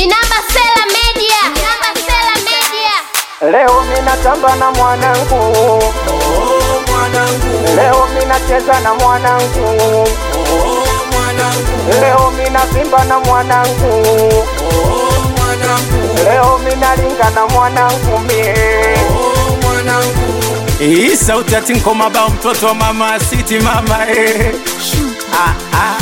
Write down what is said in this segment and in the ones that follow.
Minamba Sela Media. Minamba Sela Media. Leo minatamba na mwanangu, Oh, mwanangu, leo minacheza na mwanangu, oh, mwanangu, leo minavimba na mwanangu, oh, mwanangu, leo minalinga na mwanangu mie. oh, mwanangu. Hii sauti ati ngoma bao mtoto wa mama siti mama eh. Ah, ah.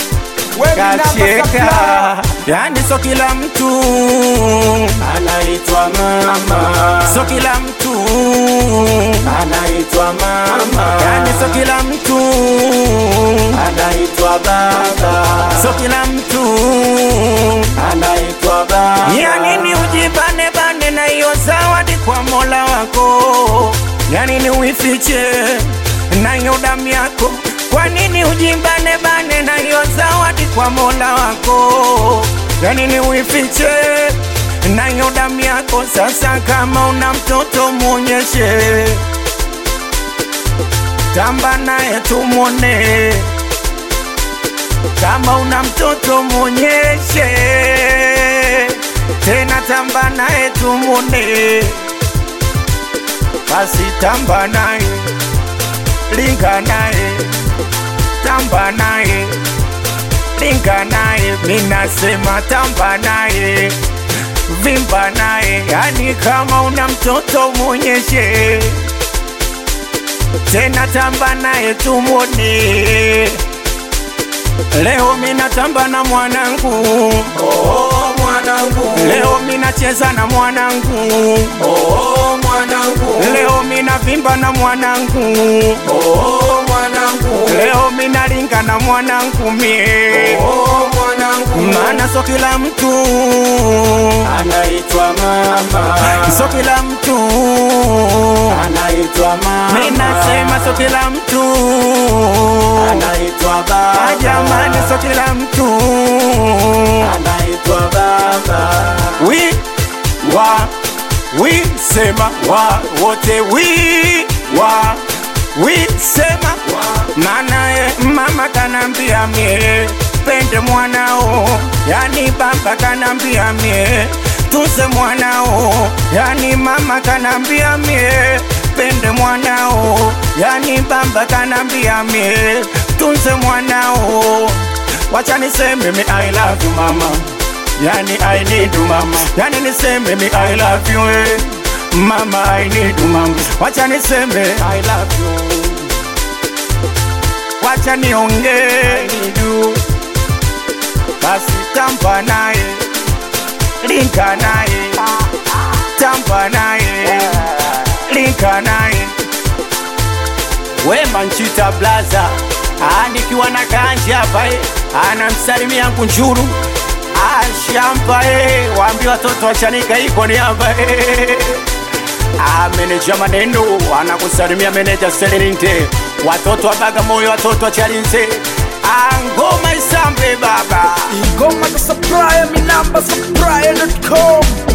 Kacheka yani, so kila mtu Anaitwa mama, so kila mtu anaitwa mama, yani, so kila mtu anaitwa baba, so kila mtu anaitwa baba. ya nini ujibane bane na hiyo zawadi kwa Mola wako? Ya nini uifiche na hiyo damu yako? Kwa nini ujibane bane na hiyo zawadi kwa Mola wako? Ya nini uifiche na hiyo damu yako? Sasa kama una mtoto mwonyeshe, tamba naye tumwone kama una mtoto mwonyeshe, tena tamba naye tumwone, basi tamba naye, linga naye, tamba naye, linga naye, minasema tamba naye, vimba naye, yani kama una mtoto mwonyeshe, tena tamba naye tumwone. Leo minatamba na mwanangu, Oh, mwanangu, leo minacheza na mwanangu, oh, mwanangu, leo minavimba na mwanangu, oh, mwanangu, leo minalinga na mwanangu mie, oh, mwanangu. maana so kila mtu, Anaitwa mama, so kila mtu, anaitwa mama, minasema so kila mtu, anaitwa baba, Ah, jamani, so kila mtu, anaitwa baba. wi wa wi sema wa wote wi wa wi sema maana ye mama kanambia mie pende mwanao, yani baba kanambia mie tunze mwanao, yani mama kanambia mie pende mwanao, yani baba kanambia mie tunze mwanao. Wacha niseme mi I love you mama Yani I need you mama Yani niseme mi I love you eh. Mama I need you mama Wacha niseme I love you Wacha nionge I need you Basi tamba naye Linka naye Tamba naye Linka naye Wema Nchita Blaza nikiwa na kanja hapa eh, anamsalimia Nkunjuru ashamba eh, waambie watoto wachanika iko ni hapa eh. Ah, meneja maneno anakusalimia meneja Selenite, watoto wa Bagamoyo, watoto wa Chalinze, Ah, ngoma isambe baba Ingoma za Supplier, mi namba supplier.com